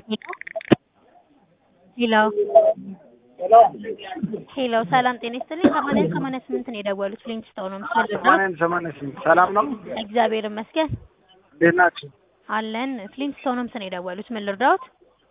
ሄሎ ሄሎ ሰላም ጤና ይስጥልኝ። ሰማንያ ሰማንያ ስምንት ነው የደወሉት ሊንክስቶን ነው ምስል ሰማንያን ሰማንያ ስምንት ሰላም ነው። እግዚአብሔር ይመስገን እንዴት ናችሁ? አለን። ፍሊንትስቶን ሆምስ ነው የደወሉት። ምን ልርዳዎት?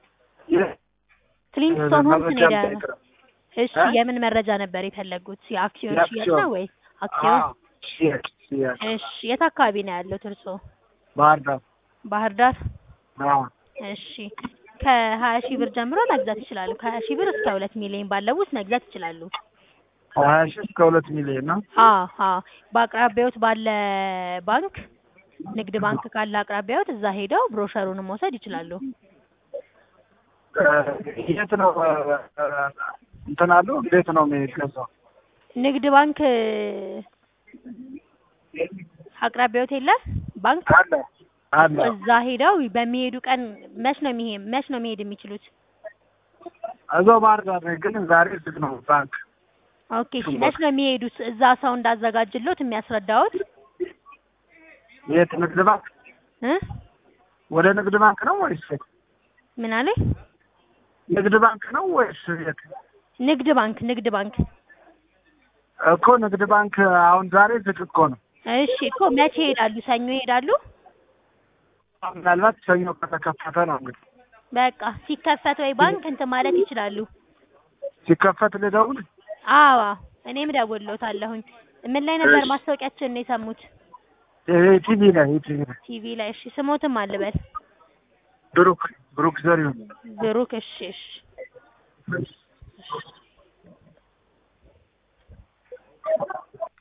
ፍሊንትስቶን ሆምስ ነው መረጃ የደወሉት። ልጠይቅ ነው። እሺ የምን መረጃ ነበር የፈለጉት? የአክሲዮን የአክሲዮን። ሽያጭ ነው ወይስ አክሲዮን? አዎ፣ ሽያጭ ሽያጭ እሺ የት አካባቢ ነው ያሉት እርስዎ? ባህር ዳር። ባህር ዳር። አዎ እሺ ከሀያ ሺህ ብር ጀምሮ መግዛት ይችላሉ። ከሀያ ሺህ ብር እስከ ሁለት ሚሊዮን ባለው ውስጥ መግዛት ይችላሉ። ሀያ ሺህ እስከ ሁለት ሚሊዮን ነው። አዎ አዎ በአቅራቢያዎት ባለ ባንክ ንግድ ባንክ ካለ አቅራቢያዎት እዛ ሄደው ብሮሸሩንም መውሰድ ይችላሉ። እ፣ የት ነው እ፣ እ፣ እንትን አለው እንዴት ነው የሚገዛው? ንግድ ባንክ አቅራቢያዎት የለ ባንክ አለ አለ እዛ ሄደው በሚሄዱ ቀን መች ነው የሚሄ መች ነው መሄድ የሚችሉት? እዛው ባህር ዳር ነኝ፣ ግን ዛሬ ዝግ ነው ባንክ። ኦኬ እሺ መች ነው የሚሄዱት? እዛ ሰው እንዳዘጋጅሎት የሚያስረዳዎት የት ንግድ ባንክ? እ ወደ ንግድ ባንክ ነው ወይስ የት? ምን አለኝ? ንግድ ባንክ ነው ወይስ የት? ንግድ ባንክ ንግድ ባንክ እኮ ንግድ ባንክ አሁን ዛሬ ዝግ እኮ ነው። እሺ እኮ መቼ ይሄዳሉ? ሰኞ ይሄዳሉ? ምናልባት ሰኞ ከተከፈተ ነው እንግዲህ በቃ ሲከፈት ወይ ባንክ እንትን ማለት ይችላሉ። ሲከፈት ልደውል። አዎ እኔም እደውልልዎታለሁኝ። ምን ላይ ነበር እሺ። ማስታወቂያችንን የሰሙት? ይሄ ቲቪ ላይ ይሄ ቲቪ ላይ ቲቪ ላይ። እሺ ስሞትም አልበል ብሩክ ብሩክ ዘሪሁን ብሩክ። እሺ እሺ